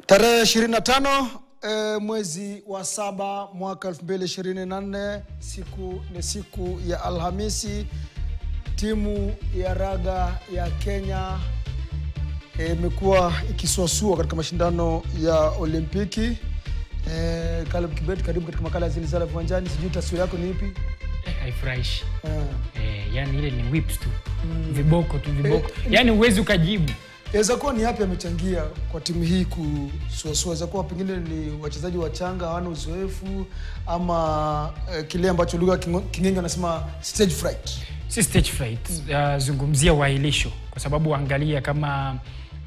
Tarehe 25 e, mwezi wa saba mwaka 2024 siku ni siku ya Alhamisi. Timu ya raga ya Kenya eh, imekuwa ikisuasua katika mashindano ya Olimpiki. E, Caleb Kibet, karibu katika makala ya Zilizala Viwanjani. Sijui taswira yako ni ipi? Eh, haifurahishi Eh, eh, yani ile ni whips tu viboko tu viboko yani huwezi ukajibu Yaweza kuwa ni yapi amechangia kwa timu hii kusuasua? Yaweza kuwa pengine ni wachezaji wachanga hawana uzoefu, ama eh, kile ambacho lugha ya Kingo- king'enge wanasema stage fright. si stage fright uh, zungumzia uahilisho kwa sababu angalia kama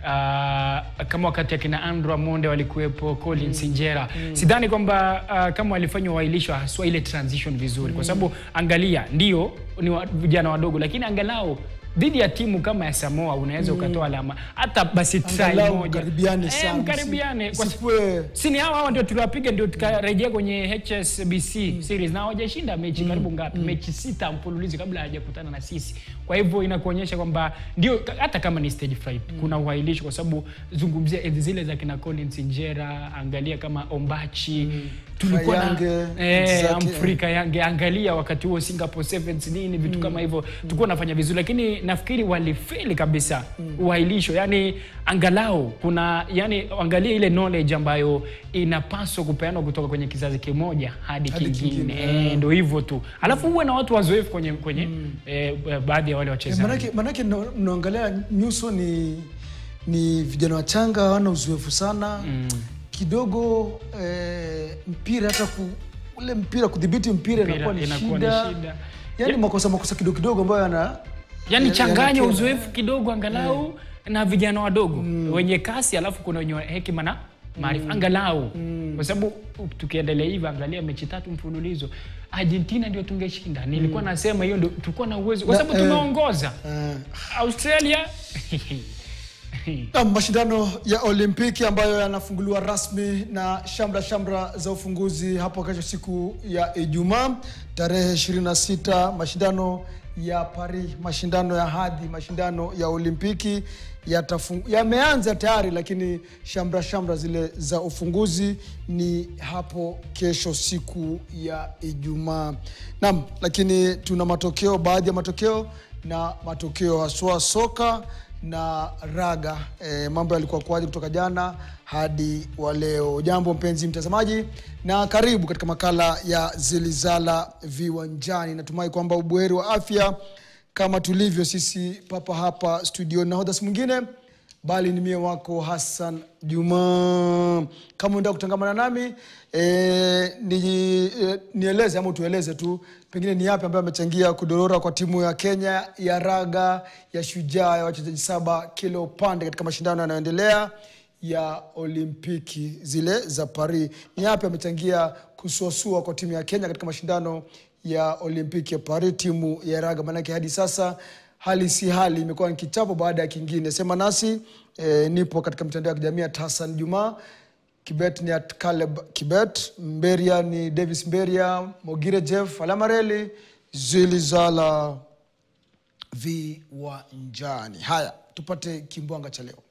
Uh, kama wakati akina Andrew Amonde walikuwepo Colin Sinjera sidhani kwamba uh, kama walifanya uahilisho haswa ile transition vizuri kwa sababu angalia ndio ni wa, vijana wadogo lakini angalau dhidi ya timu kama ya Samoa unaweza ukatoa alama hata basi try Angalau moja mkaribiane Eh, sana, mkaribiane kwa Isikuwe si ni hawa hawa ndio tuliwapiga ndio tukarejea kwenye HSBC series na hawajashinda mechi karibu ngapi mechi sita mfululizo kabla hawajakutana na sisi kwa hivyo inakuonyesha kwamba ndio hata kama ni stage fright kuna uhailishi kwa sababu zungumzia enzi zile za kina Collins Injera angalia kama Ombachi tulikuwa na Kayange, eh, zake. Humphrey Kayange angalia wakati huo Singapore Sevens nini vitu kama hivyo tulikuwa nafanya vizuri lakini nafikiri walifeli kabisa uhailisho yani angalau kuna yani angalia ile knowledge ambayo inapaswa kupeanwa kutoka kwenye kizazi kimoja hadi, Hadi kingine, kingine, Eh, ndio hivyo tu alafu uwe na watu wazoefu kwenye kwenye eh, baadhi ya wale eh, wachezaji manake, manake mna- mnaangalia nyuso ni ni vijana wachanga hawana uzoefu sana kidogo eh, mpira hata ku, ule mpira kudhibiti mpira Mpira inakuwa ni inakuwa ni shida, shida. yani Ya- makosa makosa kidogo kidogo ambayo yana yani ya- changanya yanakera. uzoefu kidogo angalau na vijana wadogo wenye kasi alafu kuna wenye hekima na maarifa angalau kwa sababu tukiendelea hivi angalia mechi tatu mfululizo argentina ndio tungeshinda nilikuwa nasema hiyo ndio tulikuwa na uwezo kwa Na, sababu eh, tumeongoza eh, australia Na mashindano ya Olimpiki ambayo yanafunguliwa rasmi na shamra shamra za ufunguzi hapo kesho siku ya Ijumaa tarehe 26, mashindano ya Paris, mashindano ya hadhi, mashindano ya Olimpiki yatafungu- yameanza tayari, lakini shamra shamra zile za ufunguzi ni hapo kesho siku ya Ijumaa. Naam, lakini tuna matokeo, baadhi ya matokeo na matokeo haswa soka na raga e, mambo yalikuwa kwaje kutoka jana hadi wa leo. Jambo mpenzi mtazamaji, na karibu katika makala ya Zilizala Viwanjani. Natumai kwamba ubuheri wa afya kama tulivyo sisi papa hapa studio. Nahodha si mwingine bali ni mie wako Hassan Juma. Kama unataka kutangamana nami e, ni, e, nieleze ama tueleze tu pengine ni yapi ambayo amechangia kudorora kwa timu ya Kenya ya raga ya Shujaa ya wachezaji saba kila upande katika mashindano yanayoendelea ya Olimpiki zile za Paris. Ni yapi amechangia kusuasua kwa timu ya Kenya katika mashindano ya Olimpiki ya Paris, timu ya raga? Maanake hadi sasa hali si hali, imekuwa ni kichapo baada ya kingine. Sema nasi e, nipo katika mitandao ya kijamii at Hassan Juma Kibet ni at Caleb Kibet, Mberia ni Davis Mberia, Mogire Jeff, Alamareli, Zilizala Viwanjani. Haya, tupate kimbwanga cha leo.